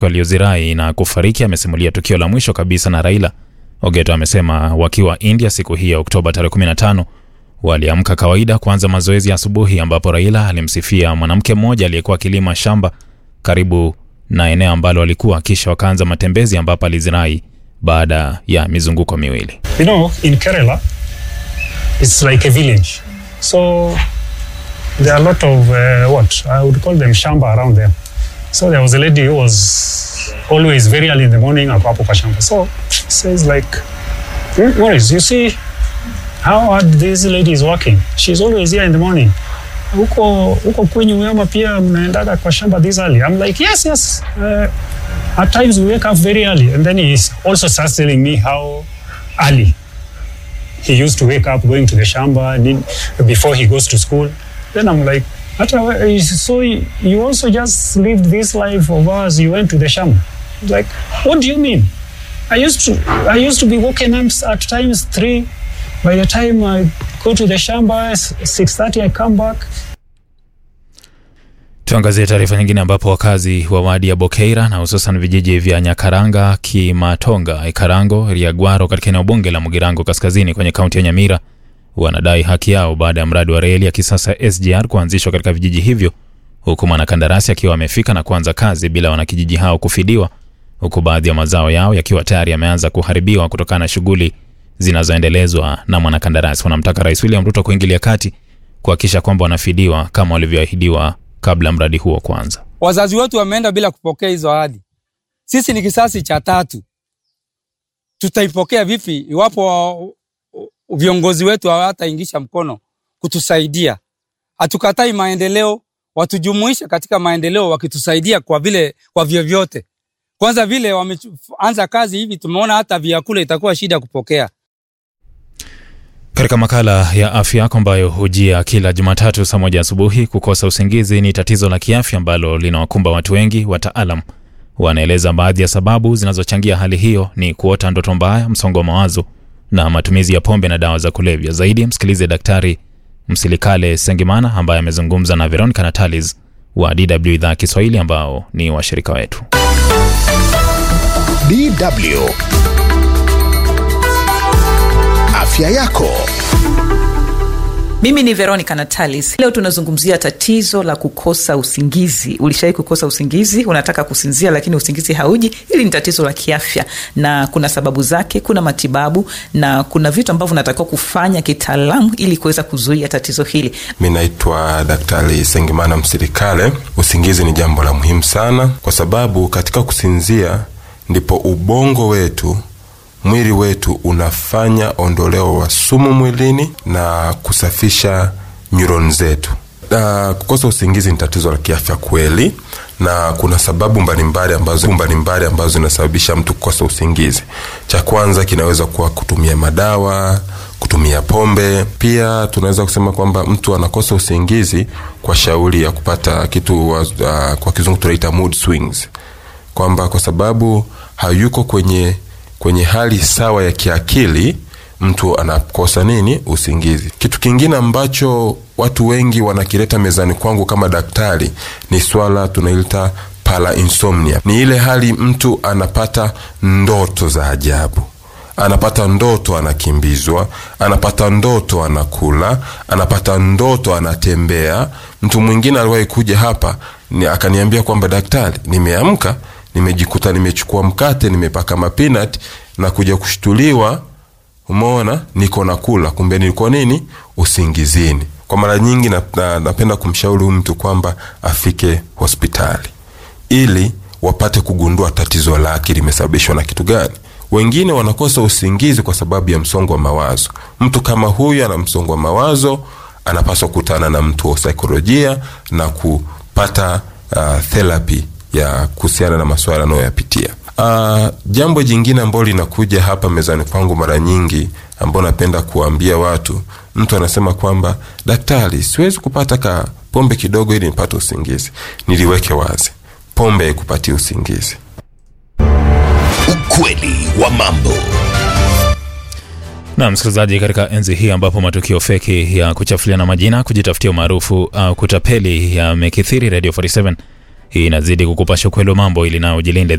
waliozirai na kufariki amesimulia tukio la mwisho kabisa na Raila. Ogeto amesema wakiwa India siku hii ya Oktoba tarehe 15 waliamka kawaida kuanza mazoezi ya asubuhi, ambapo Raila alimsifia mwanamke mmoja aliyekuwa akilima shamba karibu na eneo ambalo alikuwa, kisha wakaanza matembezi ambapo alizirai baada ya mizunguko miwili. You know, in Kerala, it's like a village. So there are a lot of uh, what I would call them shamba around them. So there was a lady who was always very early in the morning ako hapo kwa shamba. So says like, "Hmm, Morris, you see how hard this lady is working. She's always here in the morning. Huko huko kwenyu ama pia mnaendaga kwa shamba this early? I'm like, yes, yes. Uh, at times we wake up very early. And then he also starts telling me how early he used to wake up going to the shamba ni- before he goes to school. Then I'm like, "Hata we- so you also just lived this life of ours, you went to the shamba. He's like, what do you mean? I used to I used to be woken up at times three. By the time I go to the shamba, six thirty I come back. Tuangazie taarifa nyingine ambapo wakazi wa wadi ya Bokeira na hususan vijiji vya Nyakaranga, Kimatonga, Ikarango, Riagwaro katika eneo bunge la Mugirango kaskazini kwenye kaunti ya Nyamira wanadai haki yao baada ya mradi wa reli ya kisasa SGR kuanzishwa katika vijiji hivyo, huku mwanakandarasi akiwa amefika na kuanza kazi bila wanakijiji hao kufidiwa, huku baadhi ya mazao yao yakiwa tayari yameanza kuharibiwa kutokana na shughuli zinazoendelezwa na mwanakandarasi. Wanamtaka Rais William Ruto kuingilia kati kuhakikisha kwamba wanafidiwa kama walivyoahidiwa kabla mradi huo kuanza. Wazazi wetu wameenda bila kupokea hizo ahadi. Sisi ni kisasi cha tatu, tutaipokea vipi iwapo wa- viongozi wetu hawataingisha mkono kutusaidia? Hatukatai maendeleo, watujumuishe katika maendeleo wakitusaidia kwa vile kwa vyovyote. Kwanza vile wameanza kazi hivi, tumeona hata vyakula itakuwa shida kupokea. Katika makala ya afya yako ambayo hujia kila Jumatatu saa moja asubuhi, kukosa usingizi ni tatizo la kiafya ambalo linawakumba watu wengi. Wataalam wanaeleza baadhi ya sababu zinazochangia hali hiyo ni kuota ndoto mbaya, msongo wa mawazo na matumizi ya pombe na dawa za kulevya. Zaidi msikilize Daktari Msilikale Sengimana ambaye amezungumza na Veronica Natalis wa DW idhaa ya Kiswahili ambao ni washirika wetu. DW. Afya yako. Mimi ni Veronica Natalis. Leo tunazungumzia tatizo la kukosa usingizi. Ulishawahi kukosa usingizi? Unataka kusinzia lakini usingizi hauji? Hili ni tatizo la kiafya na kuna sababu zake, kuna matibabu na kuna vitu ambavyo unatakiwa kufanya kitaalamu ili kuweza kuzuia tatizo hili. Mi naitwa Daktari Sengimana Msirikale. Usingizi ni jambo la muhimu sana, kwa sababu katika kusinzia ndipo ubongo wetu mwili wetu unafanya ondoleo wa sumu mwilini na kusafisha neuron zetu. Na kukosa usingizi ni tatizo la kiafya kweli, na kuna sababu mbalimbali ambazo mbalimbali ambazo zinasababisha mtu kukosa usingizi. Cha kwanza kinaweza kuwa kutumia madawa, kutumia pombe. Pia tunaweza kusema kwamba mtu anakosa usingizi kwa shauri ya kupata kitu uh, kwa kizungu tunaita mood swings, kwamba kwa sababu hayuko kwenye kwenye hali sawa ya kiakili mtu anakosa nini usingizi kitu kingine ambacho watu wengi wanakileta mezani kwangu kama daktari ni swala tunailita para insomnia ni ile hali mtu anapata ndoto za ajabu anapata ndoto anakimbizwa anapata ndoto anakula anapata ndoto anatembea mtu mwingine aliwahi kuja hapa ni akaniambia kwamba daktari nimeamka nimejikuta nimechukua mkate nimepaka mapinat na kuja kushtuliwa umeona niko nakula kumbe nilikuwa nini usingizini kwa mara nyingi na, na, napenda kumshauri huyu mtu kwamba afike hospitali ili wapate kugundua tatizo lake limesababishwa na kitu gani wengine wanakosa usingizi kwa sababu ya msongo wa mawazo mtu kama huyu ana msongo wa mawazo anapaswa kukutana na mtu wa saikolojia na kupata uh, therapy ya kuhusiana na masuala anayoyapitia uh, jambo jingine ambalo linakuja hapa mezani kwangu mara nyingi ambao napenda kuwaambia watu mtu anasema kwamba daktari siwezi kupata ka pombe kidogo ili nipate usingizi niliweke wazi pombe haikupatia usingizi Ukweli wa mambo. na msikilizaji, katika enzi hii ambapo matukio feki ya kuchafuliana majina, kujitafutia umaarufu au kutapeli yamekithiri, Radio 47 Hii inazidi kukupasha ukweli wa mambo ili nayo jilinde